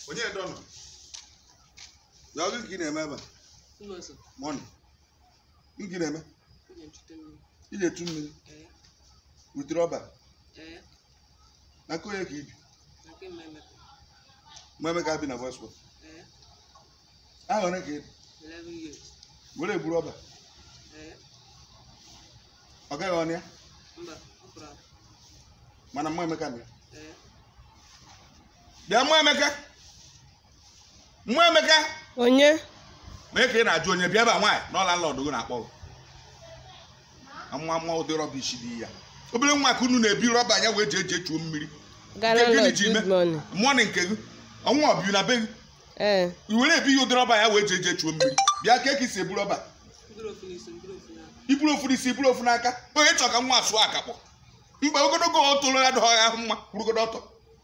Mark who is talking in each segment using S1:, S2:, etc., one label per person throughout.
S1: onye dọnọ ya ọgụ ka ị na-eme ebe a
S2: Ụlọzọ,
S1: mọnị gị na-eme
S2: onye nchute mmiri.
S1: ị na-etu mmiri
S2: Ee,
S1: wutere ọba
S2: ee,
S1: na nke onye ka ibi
S2: na nke mmemme.
S1: mụ emeka bi na voice
S2: Ee,
S1: aha one ka ị dị
S2: 11 years.
S1: were eburu ọba
S2: Ee,
S1: ọ gaghị ọnụ ya
S2: mba, ọ pụrụ apụ.
S1: mana mụ emeka na ya
S2: Ee,
S1: bịa mụ emeka mụ emeka
S3: onye
S1: mee ka ị na-ajụ onye bịa ebe a nwaanyị n'ọla nlọdụ gị na-akpọ gị nwa nwa ụdị rọba isi dị ya obere nwa ka unu na-ebi rọba anya wee ji eji echuo mmiri
S3: gara
S1: Nke gịnị
S3: lọ
S1: ji ime?
S3: good morning
S1: mọnị nke gị ọnwa ọbiu na be gị
S3: ee
S1: i were ebi ya ụdị rọba ya wee ji eji echuo mmiri bịa ka eki si ebu rọba
S2: mkpụrụ ofu n'isi, mkpụrụ ofu n'aka.
S1: iburu ofu n'isi iburu ofu n'aka onye chọ ka nwa asụọ akakpọ mgbe ogologo o toro ya dọọ ya ahụ mma kwurugodo ọtọ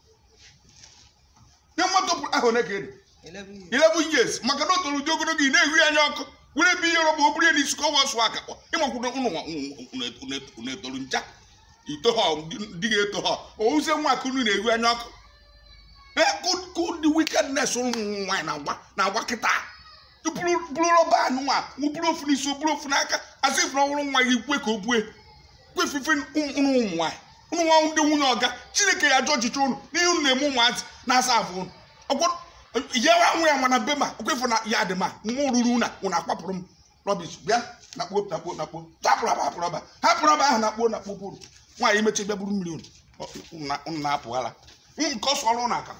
S1: nye mmadụ pụrụ ahụ one ka ị dị
S2: 11 years.
S1: 11 years maka na o toro ụdị ogologo ị na-ehu ya anya ọkụ were ebe ihe rọba o buru ya n'isi ka ọ wasụ akakpọ ịmakwụdo unu etoru ncha ito ha ndị ga-eto ha ouze nwa ka unu na-ehu anya ọkụ kụdị wickedness ụmụ nwaanyị na-agba na-agba kịta buru buru rọba anụ nwa buru ofu n'isi o buru ofu n'aka asị ifụ na ọhụrụ nwa gị kwe ka o bue kwe fife ụmụ ụmụ nwaanyị ụmụ nwa ndị nwunye ọga chineke ya jụ ọchịchị ụnụ n'ihe unu na-eme ụmụazị na-asa afụ ụnụ ọgwọ ya nwe ya mana be ma okwefu na ya dị ma mma ruru na ụnụ akpapụrụ m rọbish bịa na kpuo na kpuo na kpuo hapụrụ aba hapụrụ aba hapụrụ aba ahụ na kpuo na kpuo bụrụ nwaanyị mechi bịa buru mmiri ụnụ ụnụ na- ụnụ na-apụghala nke ọsọ ọrụ ụnụ aka